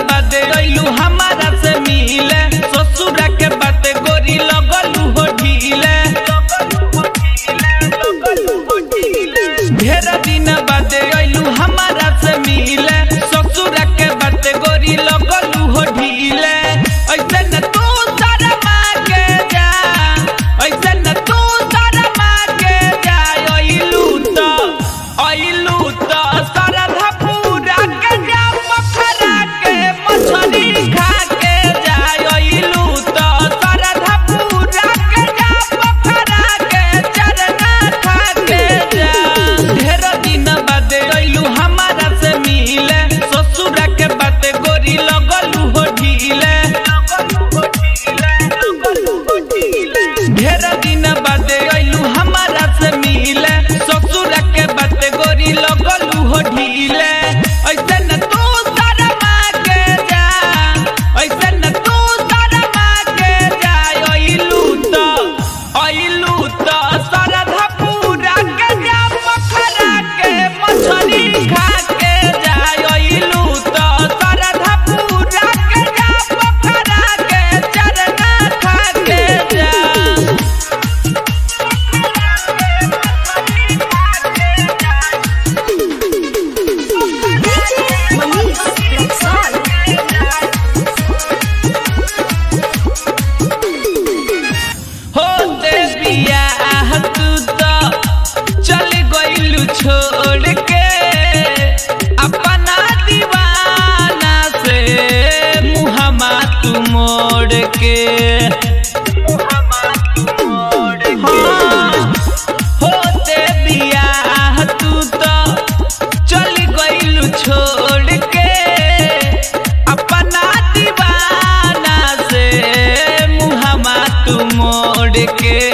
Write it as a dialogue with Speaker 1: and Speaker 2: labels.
Speaker 1: बाद अइलू हमारा से मिले ससुरा के बात गोरी लगलू हो ढीले ढेर दिन बाद अइलू हमारा से मिले ससुरा के बात गोरी लगलू हो ढीले ऐसे न तू शर्मा के जा ऐसे न तू शर्मा के जा अइलू तो अइलू तो सरधा पूरा के जा पखरा के मछली खा के जा अइलू तो सरधा पूरा के जा पखरा के चरना खा के जा ढेर दिन बाद अइलू हमारा से मिले ससुरा के बात गोरी लगलू हो ढीले ढेर दिन बाद अइलू हमारा से मिले ससुरा के बात गोरी लगलू हो ढीले ऐसे न तू शर्मा के जा ऐसे न तू शर्मा के जा अइलू तो अइलू तो सरधा पूरा के जा पखरा के मछली खा के जा अइलू तो सरधा पूरा के जा पखरा के चरना खा के जा
Speaker 2: DJ Manish Rexall.
Speaker 1: हो देविया तू तो चल गइलू छोड़ के अपना दीवाना से मुहमा तू मोड़ के हाँ, हो देविया तू तो चल गइलू छोड़ के अपना दीवाना से मुहमा तू मोड़ के